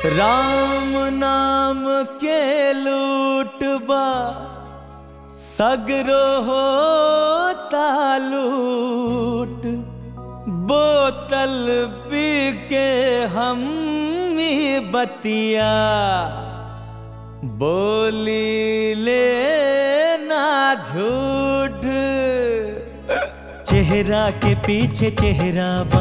राम नाम के लूटबा सगरो हो तालूट बोतल पी के हम ही बतिया बोली ले ना झूठ चेहरा के पीछे चेहरा बा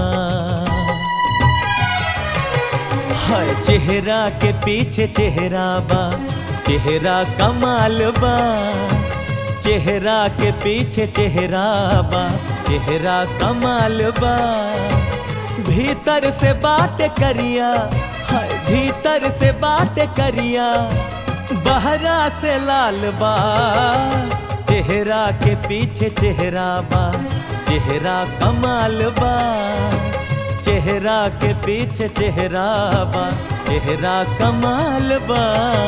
हर चेहरा के पीछे चेहरा बा चेहरा कमाल बा चेहरा के पीछे चेहरा बा चेहरा कमाल बा भीतर से बात करिया हाय भीतर से बात करिया बहरा से लाल बा चेहरा के पीछे चेहरा बा चेहरा कमाल बा चेहरा के पीछे चेहरा बा चेहरा कमाल बा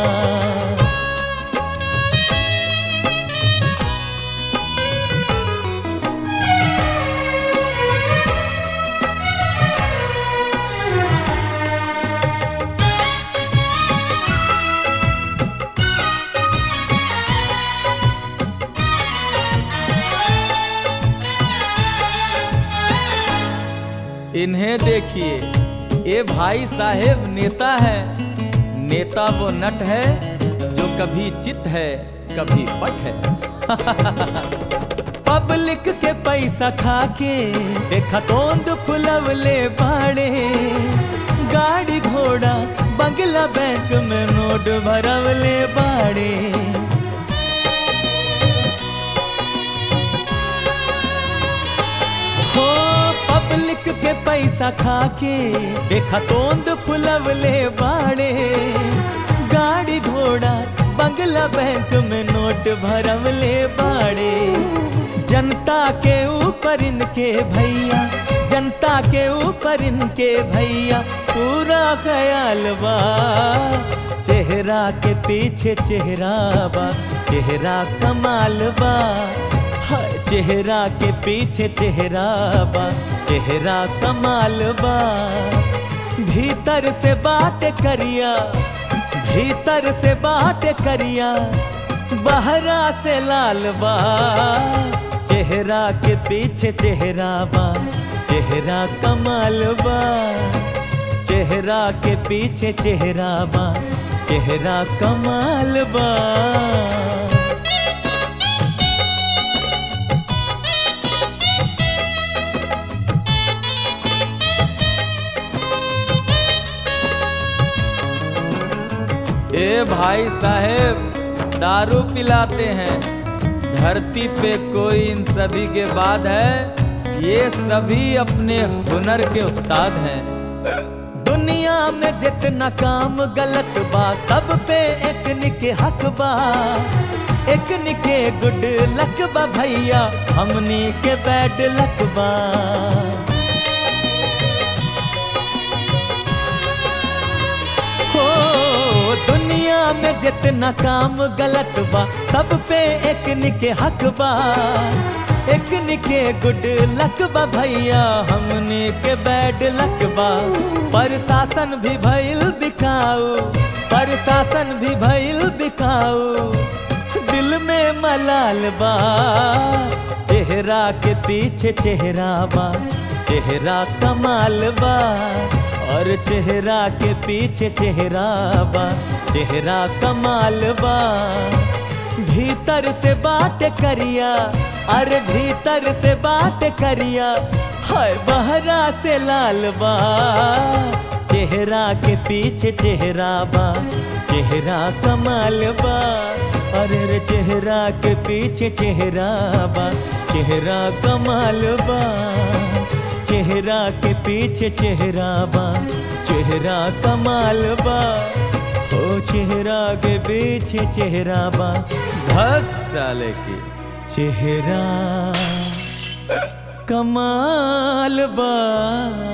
इन्हें देखिए ये भाई साहेब नेता है नेता वो नट है जो कभी चित है कभी पट है पब्लिक के पैसा खा के देखा तोंद फुलवले बाड़े गाड़ी घोड़ा बंगला बैंक में नोट भरवले बाड़े हो पब्लिक के पैसा खा के देखा तोंद फुलवले बाड़े गाड़ी घोड़ा बंगला बैंक में नोट भरवले बाड़े जनता के ऊपर इनके भैया जनता के ऊपर इनके भैया पूरा ख्याल बा चेहरा के पीछे चेहरा बा चेहरा कमाल बा हाय चेहरा के पीछे चेहरा बा चेहरा कमाल बा भीतर से बात करिया भीतर से बात करिया बहरा से लाल बा चेहरा के पीछे चेहरा बा चेहरा कमाल बा चेहरा के पीछे चेहरा बा चेहरा कमाल बा ए भाई साहेब दारू पिलाते हैं धरती पे कोई इन सभी के बाद है ये सभी अपने हुनर के उस्ताद हैं दुनिया में जितना काम गलत बा सब पे एक निके हक बा एक निके गुड लक बा भैया हमनी के बैड लक बा हो दुनिया में जितना काम गलत बा सब पे एक निके हक बा एक निके गुड लक बा भैया हमने के बैड लक बा प्रशासन भी भइल बिकाऊ प्रशासन भी भइल बिकाऊ दिल में मलाल बा चेहरा के पीछे चेहरा बा चेहरा कमाल बा और चेहरा के पीछे चेहरा बा चेहरा कमाल बा भीतर से बात करिया अरे भीतर से बात करिया हाय बहरा से लाल बा चेहरा के पीछे चेहरा बा चेहरा कमाल बा अरे रे चेहरा के पीछे चेहरा बा चेहरा कमाल बा चेहरा के पीछे चेहरा बा चेहरा कमाल बा ओ चेहरा के पीछे चेहरा बा भक्त साले की चेहरा कमाल बा